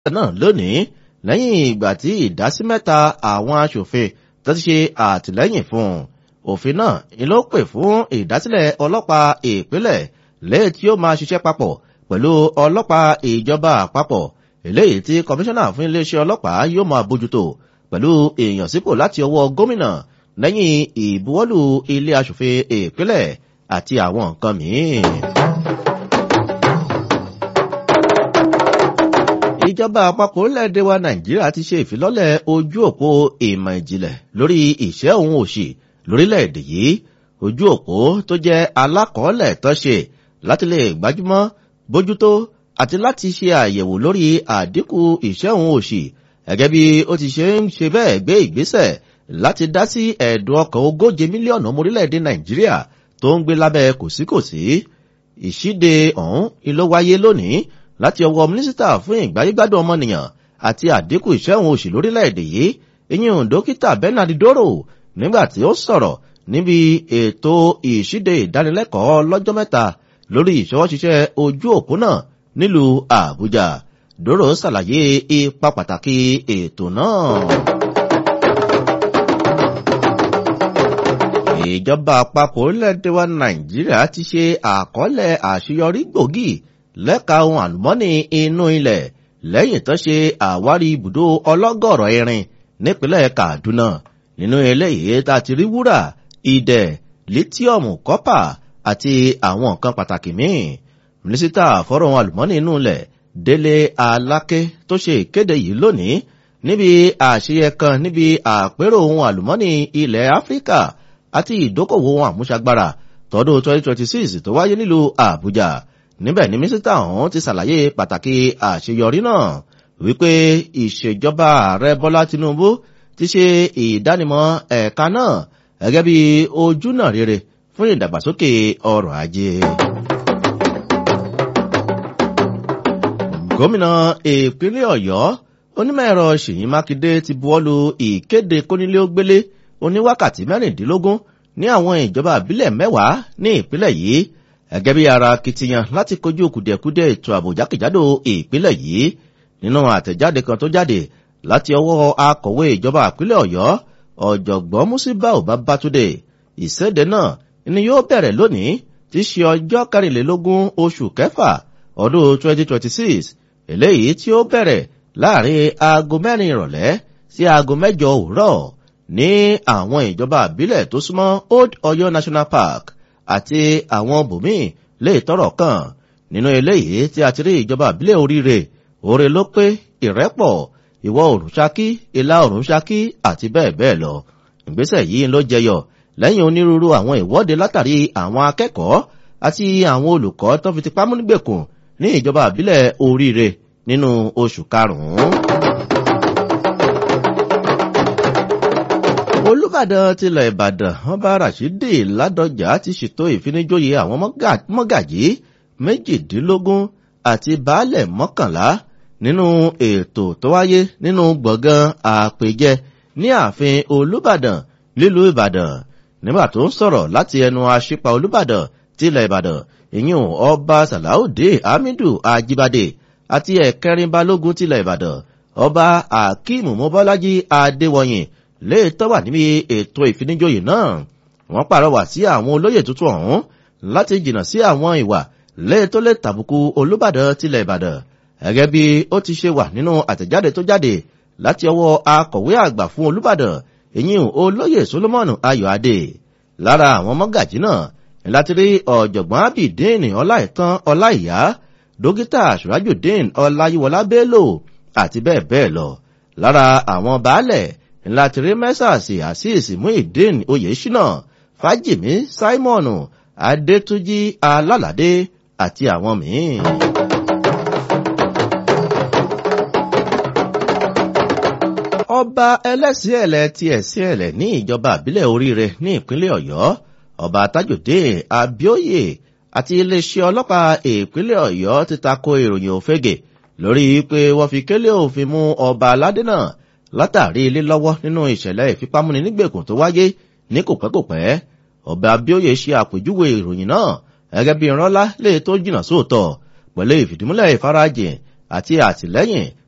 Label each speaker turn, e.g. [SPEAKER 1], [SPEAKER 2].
[SPEAKER 1] náà lónìí lẹ́yìn ìgbà tí ìdásí mẹ́ta àwọn aṣòfin tó ti ṣe àtìlẹ́yìn fún un òfin náà ni ló pè fún ìdásílẹ̀ ọlọ́pàá ìpínlẹ̀ lẹ́yìn tí ó máa ṣiṣẹ́ papọ̀ pẹ̀lú ọlọ́pàá ìjọba àpapọ̀ eléyìí tí kọmíṣánná fún iléeṣẹ́ ọlọ́pàá yóò máa bójútó pẹ̀lú ìyànsípò láti ọwọ́ gómìnà lẹ́yìn ìbuwọ́lù ilé aṣòfin ìpínlẹ̀ àti àwọn nǹkan míì. ìjọba àpapọ̀ orílẹ̀-èdè wa nàìjíríà ti ṣe ìfilọ́lẹ̀ ojú òpó ìmọ̀ ìjìnlẹ̀ lórí ìṣẹ́ òun òṣì lórílẹ̀-èdè yìí ojú òpó tó jẹ́ alákọ̀ọ́lẹ̀ tó ṣe láti lè gbájúmọ́ bójútó àti láti ṣe àyẹ̀wò lórí àdínkù ìṣẹ́ òun òṣì gẹ́gẹ́ bí ó ti ṣe ń ṣe bẹ́ẹ̀ gbé ìgbésẹ̀ láti dá sí ẹ̀dùn ọkàn ogóje mílíọ̀nù ọmọ orílẹ̀-èdè nàìjíríà tó ń gbé lábẹ́ kòsíkòsí ìṣíde ọ̀hún ló wáyé lónìí láti ọwọ́ mínísítà fún ìgbáyégbádùn ọmọnìyàn àti àdínkù ìṣẹ́ òun òṣì lórílẹ̀-èdè yìí ìyẹn dókítà bernard doro nígbà tí ó sọ̀rọ̀ níbi ètò ìṣíde ìdánilẹ́kọ̀ọ́ lọ́jọ́ mẹ́ta lórí ìṣọwọ́ṣiṣẹ́ ojú òpó náà nílùú àbújá doro ṣàlàyé ipa pàtàkì ètò náà. ìjọba àpapọ̀ orílẹ̀-èdè wa nàìjíríà ti ṣe àkọọ́lẹ̀ àṣeyọrí gbòógì lẹ́ka ohun àlùmọ́nì inú ilẹ̀ lẹ́yìn tó ṣe àwárí ibùdó ọlọ́gọ̀rọ̀ irin nípínlẹ̀ kaduna nínú eléyìí tá a ti rí wúrà idẹ lítíọ̀mù kọ́pà àti àwọn nǹkan pàtàkì míì mínísítà fọ́rọ̀ ohun àlùmọ́nì inú ilẹ̀ délé aláké tó ṣe ìkéde yìí lónìí níbi àṣeyẹ kan níbi àpérò ohun àlùmọ́nì ilẹ̀ áfíríkà àti ìdókòwò ohun àmúṣagbára tọdún 2026 tó wáyé nílùú àbújá níbẹ̀ ni mínísítà ọ̀hún ti ṣàlàyé pàtàkì àṣeyọrí náà wípé ìṣèjọba ààrẹ bọ́lá tinubu ti ṣe ìdánimọ̀ ẹ̀ka náà gẹ́gẹ́ bí ojúnà rere fún ìdàgbàsókè ọrọ̀ ajé. gómìnà ìpínlẹ̀ ọ̀yọ́ onímọ̀-ẹ̀rọ ṣèyí mákindé ti buwọ́lu ìkéde kónílé-ó-gbélé oníwákàtí mẹ́rìndínlógún ní àwọn ìjọba àbílẹ̀ mẹ́wàá ní ìpínlẹ̀ yìí gẹ́gẹ́ bí ara akitiyan láti kojú kùdìẹ̀kudiẹ ètò ààbò jákèjádò ìpínlẹ̀ yìí nínú àtẹ̀jáde kan tó jáde láti ọwọ́ akọ̀wé ìjọba ìpínlẹ̀ ọ̀yọ́ ọ̀jọ̀gbọ́n musibau babatunde ìséde náà ni yóò bẹ̀rẹ̀ lónìí tí í ṣe ọjọ́ kẹrìnlélógún oṣù kẹfà ọdún 2026 eléyìí tí ó bẹ̀rẹ̀ láàrin aago mẹ́rin ìrọ̀lẹ́ sí aago mẹ́jọ òwúrọ̀ ní àwọn ìjọba àbílẹ̀ tó súnmọ́ old ọ̀yọ́ national park àti àwọn bòmíì lè tọrọ kàn nínú eléyìí tí a ti rí ìjọba àbílẹ̀ oríire oore ló pé ìrẹ́pọ̀ ìwọ̀ oòrùn ṣákí ìlà oòrùn ṣákí àti bẹ́ẹ̀ bẹ́ẹ̀ lọ ìgbésẹ̀ yìí ló jẹyọ lẹ́yìn onírúurú àwọn ìwọ́de látàrí àwọn akẹ́kọ̀ọ́ àti àwọn olùkọ́ tó fi tipá múnígbèkùn ní ìjọba àbílẹ̀ oríire nínú oṣù karùn-ún. olùbàdàn tilẹ̀ ìbàdàn ọba rashidi ládọjà ti ṣètò ìfinijóye àwọn mọ́gàjí méjìdínlógún àti baálẹ̀ mọ́kànlá nínú ètò tó wáyé nínú gbọ̀ngàn àpèjẹ ní ààfin olùbàdàn lílùú ìbàdàn nígbà tó ń sọ̀rọ̀ láti ẹnu aṣípa olùbàdàn tilẹ̀ ìbàdàn ìyún ọba sàláùdé hamidu ajibade àti ẹ̀kẹrin balógun tilẹ̀ ìbàdàn ọba akeem mobọ́lájí adéwọ̀yìn léètọ́ wà níbi ètò ìfinijóyè náà wọ́n pàrọwà sí àwọn olóyè tuntun ọ̀hún láti jìnnà sí àwọn ìwà léètọ́ lè tàbùkù olùbàdàn tilẹ̀ ìbàdàn gẹ́gẹ́ bí ó ti ṣe wà nínú àtẹ̀jáde tó jáde láti ọwọ́ akọ̀wé àgbà fún olùbàdàn ìyìn olóyè solomon ayọ̀adé lára àwọn mọ́gàjí náà láti rí ọ̀jọ̀gbọ́n abidin ọláìtàn ọláìyá dókítà surajudeen ọláyíwọlá bello àti bẹ́ẹ̀ bẹ́ẹ̀ lọ lára àwọn baálẹ̀ láti rí mẹ́sàsì àṣìṣì muhyiddin oyèṣínà fájìmí simon adétúnjì alálàdé àti àwọn míì. ọba ẹlẹ́sìn ẹ̀lẹ́ ti ẹ̀sìn ẹ̀lẹ́ ní ìjọba àbílẹ̀ oríire ní ìpínlẹ̀ ọ̀yọ́ ọba tajudeen abioye àti iléeṣẹ́ ọlọ́pàá ìpínlẹ̀ ọ̀yọ́ ti tako ìròyìn òfegè lórí pé wọ́n fi kélé òfin mú ọba aládé náà látàrí ilé lọ́wọ́ nínú ìṣẹ̀lẹ̀ ìfipámúni nígbèkùn tó wáyé ní kòpẹ́kòpẹ́ ọba abioye ṣe àpèjúwe ìròyìn náà gẹ́gẹ́ bí ìrànlá lè tó jìnnà sóòótọ́ pẹ̀lú ìfìdímúlẹ̀ ìfarajìn àti àtìlẹ́yìn